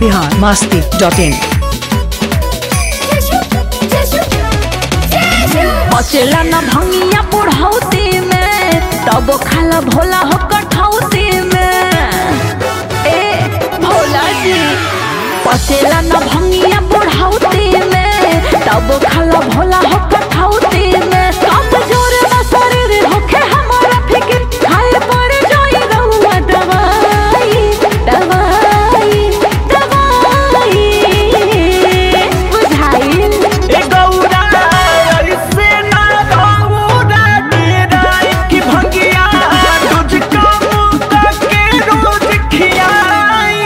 Bihar Masti dot in बचेला न भंगिया बुढ़ौती में तब खाला भोला हो कठौती में ए भोला जी बचेला न भंगिया बुढ़ौती में तब खाला भोला हो कठौती में कब जोर न शरीर होखे हमारा फिकिर खाए पड़े जोई रहुआ दवाई दवाई दवाई बुझाइल ए गौरा ऐसे ना गौरा डेराई कि भंगिया तुझको मुक्ता के रोज खियाई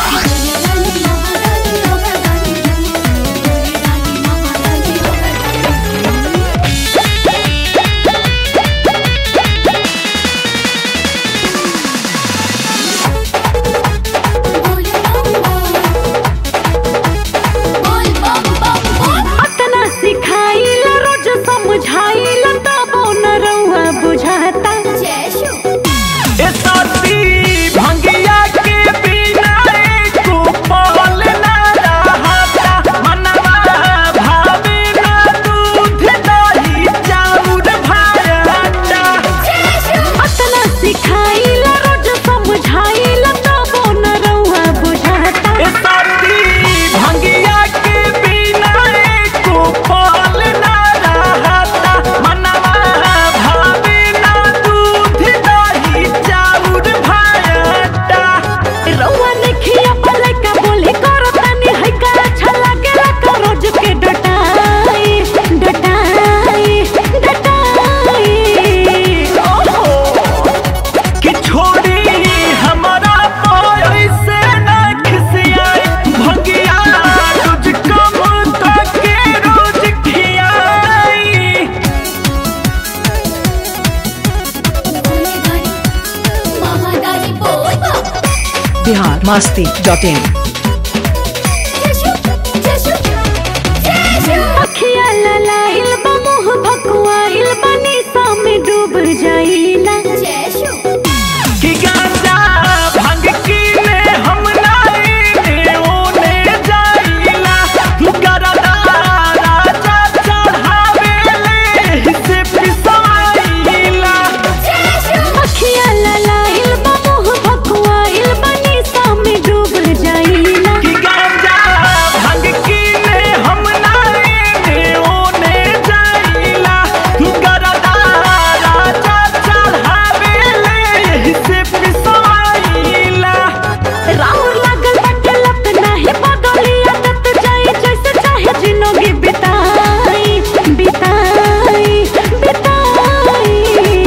अतना सिखाइल रोज समझाइल तबो न रउआ बुझाता ए साथी भंगिया के बिना एको पल ना रहता मनवा भावे ना दूध दही चाउर भाता अतना सिखाइल रोज समझाइल तबो न रउआ बुझाता ए साथी भंगिया के बिना एको पल ना रहता मनवा भावे ना दूध दही चाउर भाता रउआ देखिया पले का बोली करो तनी है का अच्छा लागेला का रोज के डटाई डटाई डटाई ओहो कि छोड़ी हमारा पाय से ना खिसियाई भंगिया तुझको मुद्दा के रोज खियाई बिहार मास्ती डॉट इन अखिया ललाइल बा मुँह भकुआइल बा निशा में डूब जाइला कि गांजा भंग की ने हम नाई ओने जाइला गरदा राजा चढ़ावे ले हिस्से पिसाइला अखिया ललाइल बा मुँह भकुआइल बा निशा में डूब जाइला कि गांजा भंग की ने हम नाई ओने जाइला गरदा राजा चढ़ावे ले हिस्से पिसाइला राउर लागल बाटे लत नाही बदली आदत जाए जैसे चाहे जिंदगी बिताई बिताई बिताई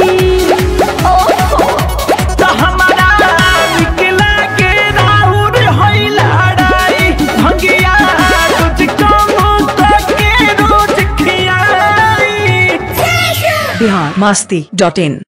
ओहो त हमारा निकला के राउर होई लड़ाई भंगिया तुझको मुद्दा के रोज खियाई बिहार मास्ती डॉट इन